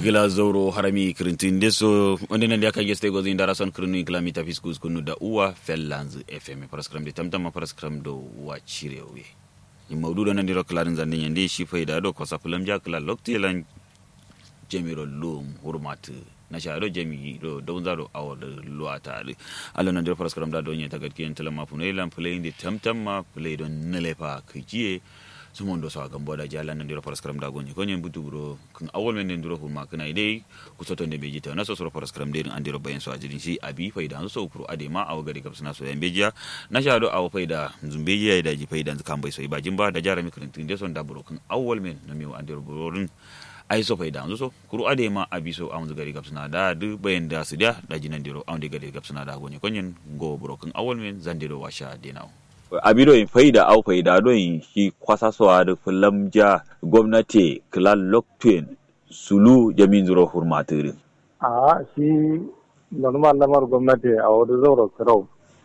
gila zauro harami kirintin deso wanda nan da aka gesta gozi indara son kirinu kilomita fiskus kunu da uwa fellanz fm paraskram de tamtama paraskram do wa cirewe ni maudu da nan diro klarin zandin yande shi faida do kosa fulam ja kala loktelan jemiro lum hurmat na sharo jemi do don zaro awol luata alo nan diro paraskram da do nyeta gadkiyen talama funelan play de tamtama play don nelepa kijiye sumondo so gambo da jala nan diro paraskram da gonye konye butu bro kun awol men den diro huma kana ide ku soto de beji ta na so so paraskram de an diro bayan so ajidin shi abi faida so kuro ade ma aw gari kapsuna so yan bejiya na shado aw faida zumbejiya da ji faida kan bai so ibajin ba da jara mi kuntin de son da bro kun awol men na mi an diro bro ai so faida so kuro ade ma abi so an gari kapsuna da du bayan da su da da jinan diro an de gari kapsuna da gonye konyen go bro kun awol men zan diro washa denao abido in faida au faida don shi kwasa suwa da fulamja gwamnati kilal loktuen sulu jamin zuro hurmatirin. a shi normal lamar gwamnati a wani zauro kirau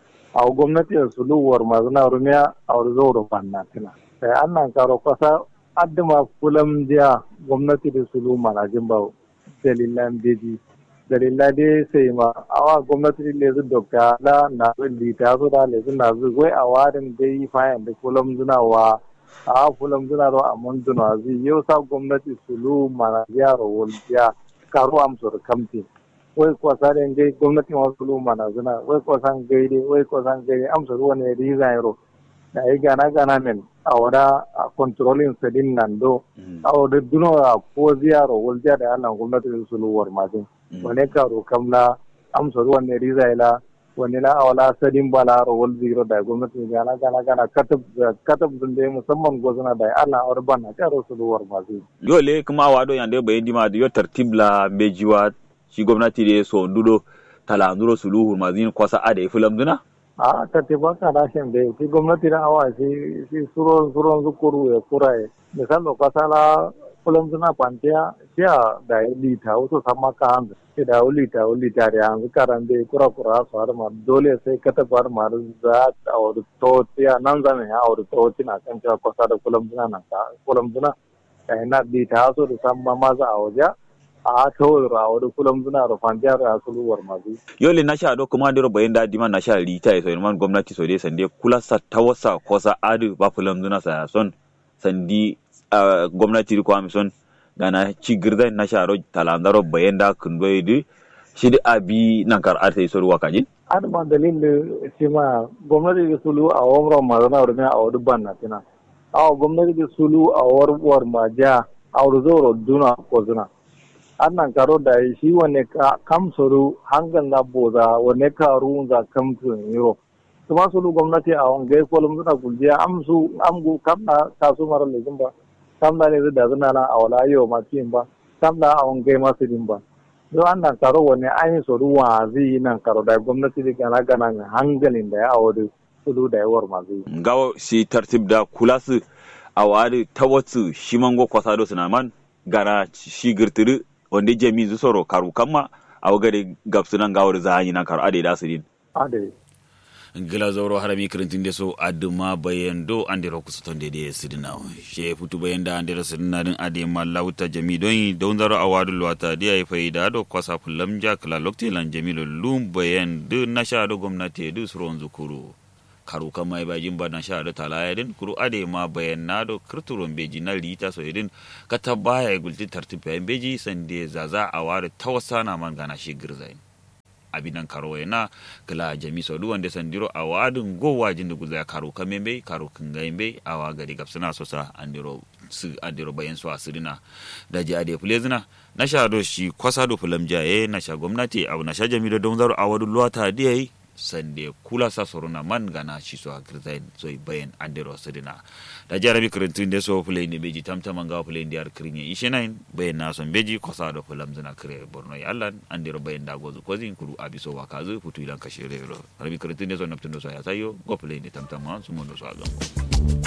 a gwamnati a sulu war mazuna rumiya a wani zauro fannatina sai an nan karo kwasa addima fulamja gwamnati da sulu manajin ba dalilan beji dalila dai sai ma awa gwamnati le zu dokta la na zu lita su da le zu na zu wai a warin dai fayan da kulam zuna wa a kulam zuna ro a mun zuna zu yau sa gwamnati sulu mana yaro wulja karu am sur kamti wai ko saren dai gwamnati ma sulu mana zuna wai ko san gaide wai ko san gaide am sur wani riza yaro da ai gana gana men a wada a controlling sedin nan do a wada duno a ko ziyaro wulja da Allah gwamnati sulu war mazin wane karo kamla amsa ruwan ne rizaila wani na awala sadin bala ro wal zero da gwamnati gana gana gana katab katab dun dai musamman gozana da Allah awar bana karo su duwar masu dole kuma wado yande bayan dima da yo tartibla bejiwa shi gwamnati da so ndudo tala nduro suluhu mazin kwasa ade fulam duna a tartiba ka rashin da shi gwamnati da awa shi shi suron suron zukuru ya kuraye misali kwasa la kullum suna kwanciya siya da lita wasu sama ka hanzu sai da lita lita da yanzu karan da kura kura su har ma dole sai ka ta bar ma za a wuri tociya nan zane ya wuri toci na kan cewa kwasa da kullum suna nan ka kullum suna da yana lita wasu da sama maza a waje a ta wuri a wuri kullum suna da kwanciya da suluwar masu. yole na sha do kuma diro bayan da dima na sha lita ya so man gwamnati so dai sande kula sa ta wasa kosa adu ba kullum suna sa son sandi Uh, gwamnati ko amison gana ci girda na sharo talandaro bayan da kun doyi di shi da abi nan kar arte iso ruwa kaji ad ma dalil shi ma gwamnati da sulu a wamro ma zana wurin a wadu banna tina a gwamnati da sulu a warwar ma ja a wadu zoro duna ko zuna an nan karo da shi wane ka kamsuru hangan na boza wane ka ruwan za kamtun yiro kuma sulu gwamnati a wangai kolum suna kuljiya amsu amgu kamna kasu mara lejin ba samla ne da zuna na a wala yau masu yin ba samla a wangai masu yin ba yau an nan karo wani an yi soru wa zai yi nan karo da gwamnati da gana gana hangalin da ya awadu sulu da yawar masu yi. gawo shi tartib da kula su a wadi ta wasu shi mango kwasa da suna man gara shi girtiri wanda jami zu soro karu kama a wagare gabsunan gawar za a yi nan karo ade da su din. ade. gila zauro harami kirintin de so aduma bayan do andiro kusuton de de sidina she futu bayan da andiro sidina din ade ma lauta jami don don zaro awadu luwata de ay faida do kwasa fulam ja kala lokti lan jamilu lum bayan do na sha do gwamnati do suron zukuru karu kama ai bajin ba na sha do talaya din kuru ade ma bayan na do kirturon beji na lita so idin kata baya gulti tartib bayan beji sande zaza awadu tawasana man gana shi girzain abinan karo na kala jami so duwan da sandiro a wadin go wajin da guza karo kamembe karo kingaimbe a wa gari gapsuna so sa andiro su andiro bayan su asirina da ji ade fulezina na sha do shi kwasa do fulam jaye na sha gwamnati abu na sha jami da don zaro a wadu luwata diyai sande kula sa sorona man gana shi so agrizain so bayan andiro sirina da jarabi kirintin da so fulai ne beji tamtaman ga fulai da kirin ya ishe nain bayan na son beji kwasa da fulam zina kire borno ya allan andiro bayan da gozu kozin kuru abiso wa kazu futu ilan kashe rero rabi kirintin da so naftun da so ya sayo go fulai ne tamtaman su mun da so a gambo